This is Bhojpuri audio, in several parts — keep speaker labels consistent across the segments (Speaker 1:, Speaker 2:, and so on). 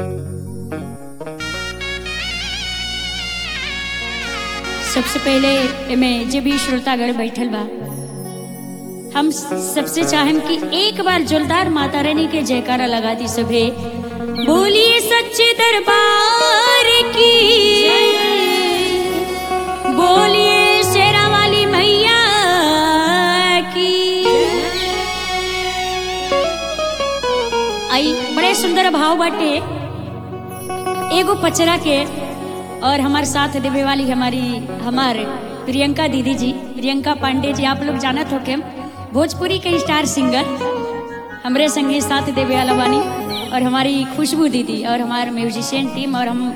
Speaker 1: सबसे पहले एमे जे भी श्रोतागण बैठल बा हम सबसे चाहेम कि एक बार जोरदार माता रानी के जयकारा लगा दी सभे बोलिए सच्चे दरबार की बोलिए शेरा वाली मैया की आई बड़े सुंदर भाव बाटे एगो पचरा के और हमारे साथ देवे वाली हमारी हमारे प्रियंका दीदी जी प्रियंका पांडे जी आप लोग जानत हो के भोजपुरी के स्टार सिंगर हमरे संगे साथ देवे वाला बानी और हमारी खुशबू दीदी और हमारे म्यूजिशियन टीम और हम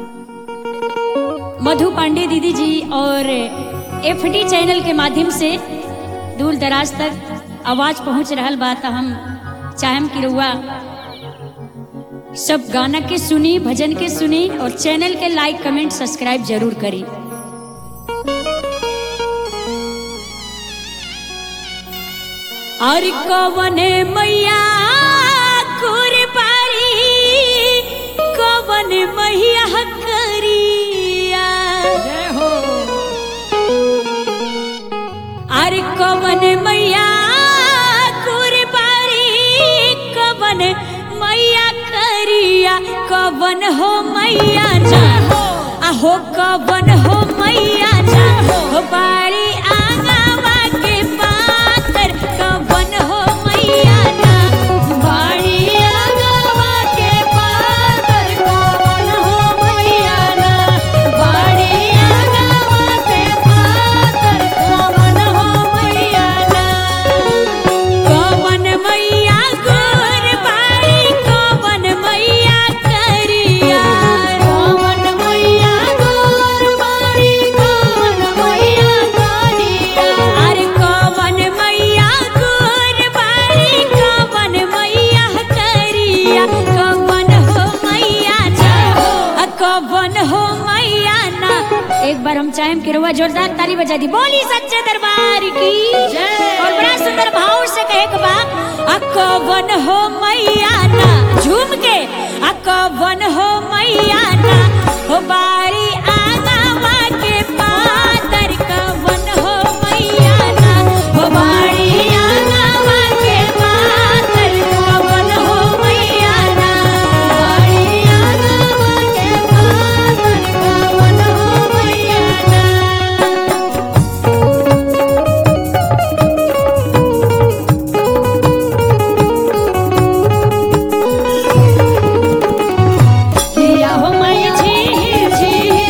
Speaker 1: मधु पांडे दीदी जी और एफडी चैनल के माध्यम से दूर दराज तक आवाज पहुंच रहा बा त हम चाहम कि रउआ सब गाना के सुनी भजन के सुनी और चैनल के लाइक कमेंट सब्सक्राइब जरूर करी और कवने मैया कुरबारी कवन मैया करिया अरे कवन मैया कुरबारी कवन मैया करिया कवन हो मैया ना आहो कवन हो मैया ना हो बारी आंगवा के पातर कवन हो मैया ना बारी आंगवा के पातर कवन हो मैया ना बारी आंगवा के पातर कवन हो मैया ना कवन मैया गोर बारी कवन मैया करिया कवन मैया गोर बारी कवन मैया करिया अरे कवन मैया गोर बारी कवन मैया करिया कवन हो मैया ना अ कवन हो मैया ना एक बार हम चाहें कि रुआ जोरदार ताली बजा दी बोली सच्चे दरबार की और बड़ा सुंदर भाव से कहे के बा अकवन हो मैया ना झूम के अकवन हो मैया ना हो बारी आगावा के पातर कवन हो मैया ना हो बारी आगावा के पातर कवन हो मैया ना बारी आगावा के पातर कवन हो मैया ना किया हो मैं झीर झीर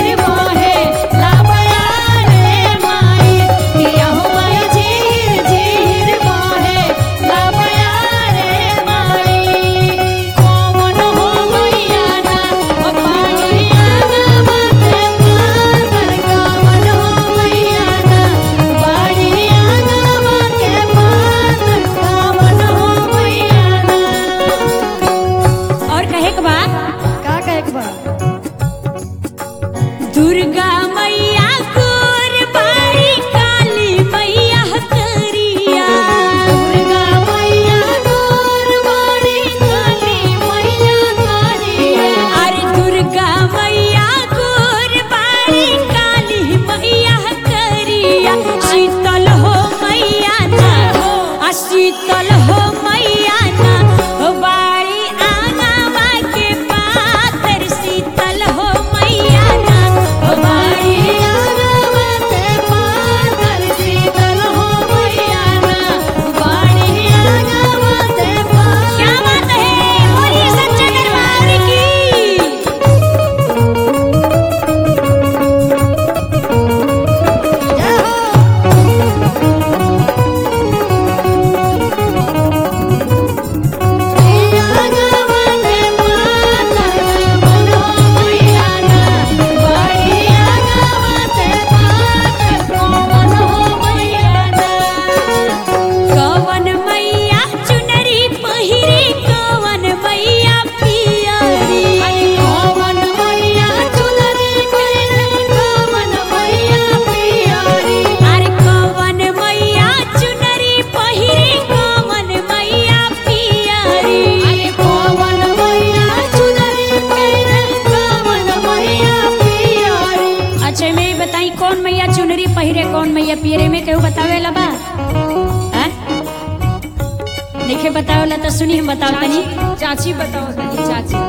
Speaker 1: केहू बतावेला बा हाँ? नइखे बतावेला तो सुनी हम बताओ तनी
Speaker 2: चाची बताओ तनी चाची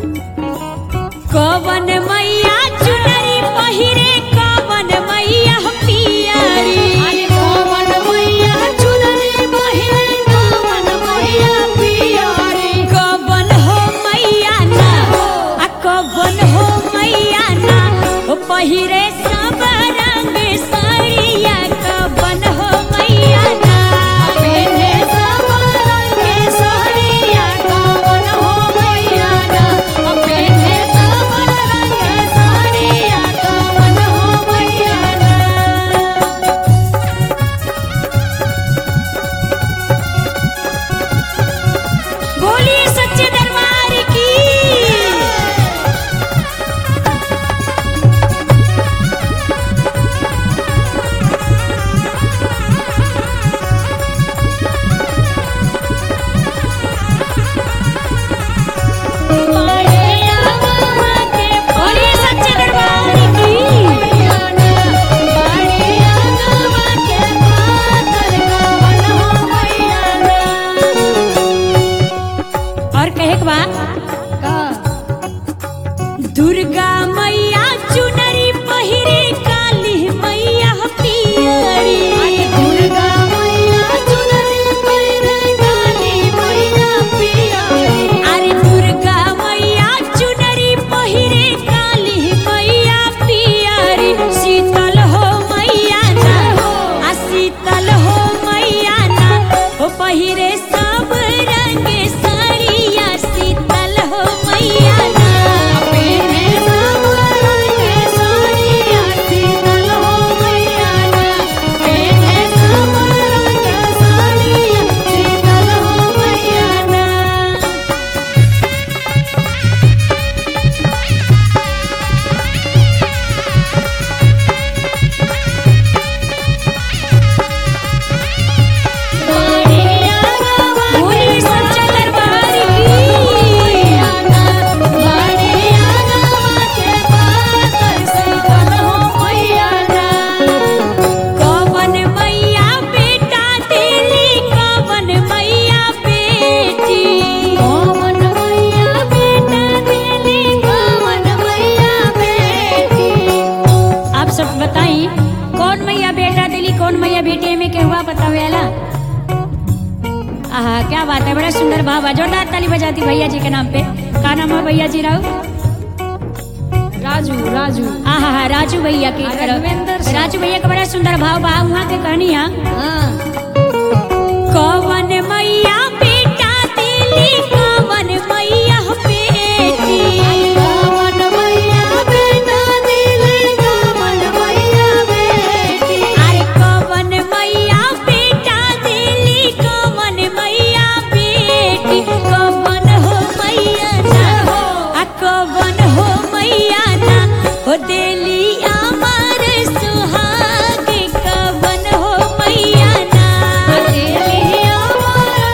Speaker 1: कवन मैया चुनरी पहिरे कवन मैया पियरी
Speaker 2: अरे कवन मैया चुनरी पहिरे कवन मैया पियरी
Speaker 1: कवन हो मैया ना आ कवन हो मैया ना ओ पहिरे सब रंग साड़िया कवन हो मैया ना
Speaker 2: पेने सब रंग के साड़िया कवन हो मैया ना पेने सब रंग के साड़िया कवन हो मैया ना
Speaker 1: बोलिए सच्चे दरबार की बोलिए सच्चे दरबार की और कहे के बा दुर्गा मैया चुनरी पहिरे काली मैया पियरी अरे दुर्गा मैया चुनरी पहिरे काली मैया पियरी शीतल हो मैया ना आ शीतल हो मैया ना ओ पहिरे सब रंग साड़िया शीतल हो मैया ना बोलिए सच्चा दरबार की कवन मैया बेटा देली कवन मैया बेटी आप सब बताई कौन मैया बेटा दिली कौन मैया बेटी में के हुआ बतावे आला आहा क्या बात है बड़ा सुंदर भाव है जोरदार ताली बजाती भैया जी के नाम पे का नाम है भैया जी राव
Speaker 2: राजू राजू
Speaker 1: आहा हा राजू भैया की तरफ
Speaker 2: राघवेंद्र सिंह।
Speaker 1: राजू भैया का बड़ा सुंदर भाव बा वहाँ के कहनी है
Speaker 2: हाँ
Speaker 1: कवन मैया बेटा दिली कवन मैया बेटी अरे कवन मैया बेटा दिली कवन मैया बेटी कवन हो मैया ना आ कवन हो मैया ना हो देली अमर सुहाग कवन हो मैया ना
Speaker 2: अरे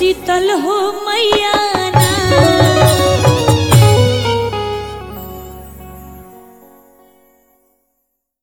Speaker 1: शीतल हो मैया